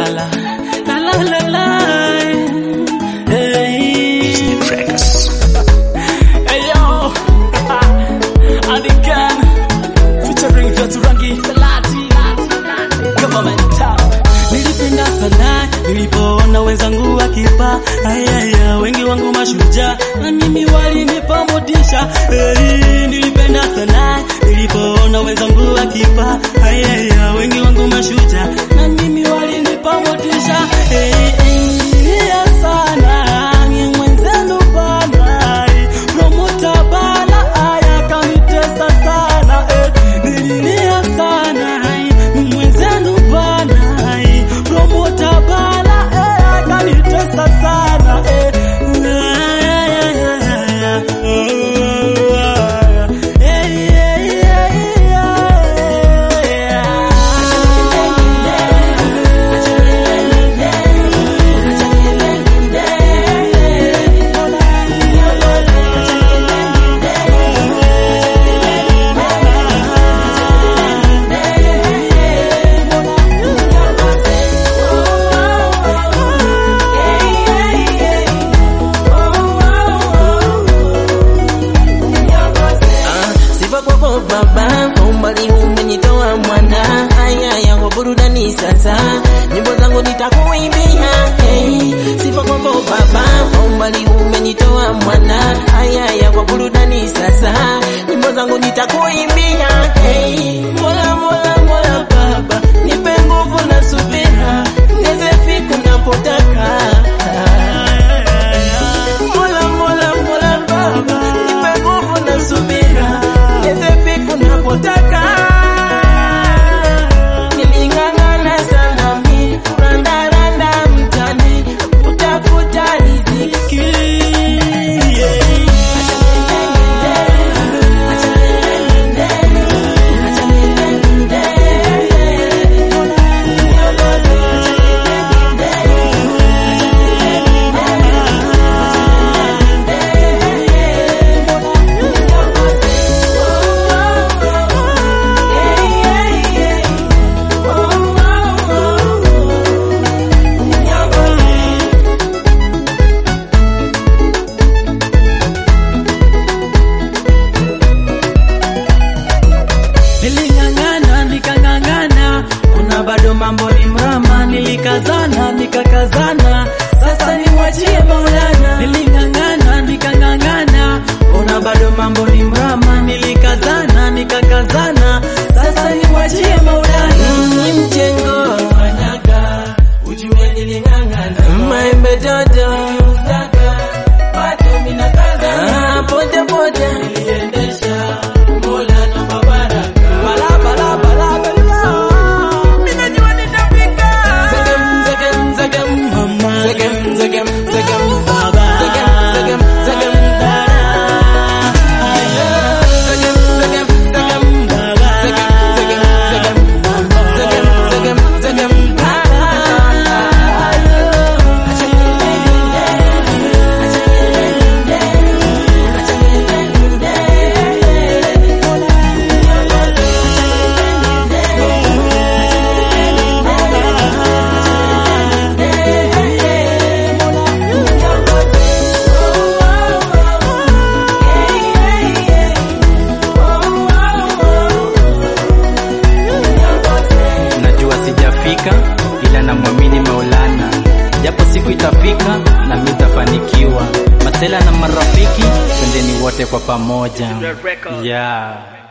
la la la la la. Hey. Hey yo, Adikan featuring Datu Rangi Salati Government Town. Nilipenda sana nilipoona wenzangu wakipa ayaya, wengi wangu mashujaa na mimi walinipa motisha. Hey, nilipenda sana nilipoona wenzangu wakipa ayaya, wengi wangu mashujaa na mimi walinipa motisha. Hey, hey, yeah, sana ni mwenzenu bana, promota bala aya kanitesa sana eh, nililia sana ni mwenzenu bana, promota bala eh, kanitesa sana eh. Sifa kwako baba, kwa umbali umenitoa mwana. Haya ya kwa burudani sasa, nyimbo zangu nitakuimbia. Hey, sifa kwako baba, kwa umbali umenitoa mwana. Haya ya kwa burudani sasa, nyimbo zangu nitakuimbia. Hey, mola mola mola baba, nipe nguvu na subira, niweze fika napotaka. Mola mola mola baba, nipe nguvu na subira, niweze fika napotaka. Niling'ang'ana sana mi, randaranda mtani, kutafuta riziki. Niling'ang'ana nikang'ang'ana, ona bado mambo ni mrama, nilikazana nikakazana, sasa nimwachie Maulana. Niling'ang'ana nikang'ang'ana, ona bado mambo ni mrama, nilikazana nikakazana, sasa nimwachie Maulana. Ni mjengo wanyaga, ujue niling'ang'ana. Maembe dodo saga, bado minakaza. Ah, poja poja niliendesha, Mola na mabaraka. Bala, bala, bala, bala. Minajua nitafika. Zegem, zegem, zegem, mama. Zegem, zegem, zegem, baba. Zegem, zegem, zegem, dada. Zegem, zegem, zegem, baba. Zegem, zegem, zegem, mama. Zegem, zegem, zegem, dada. najua sijafika ila namwamini maulana japo siku itafika na mi tafanikiwa masela na marafiki twendeni wote kwa pamoja yeah.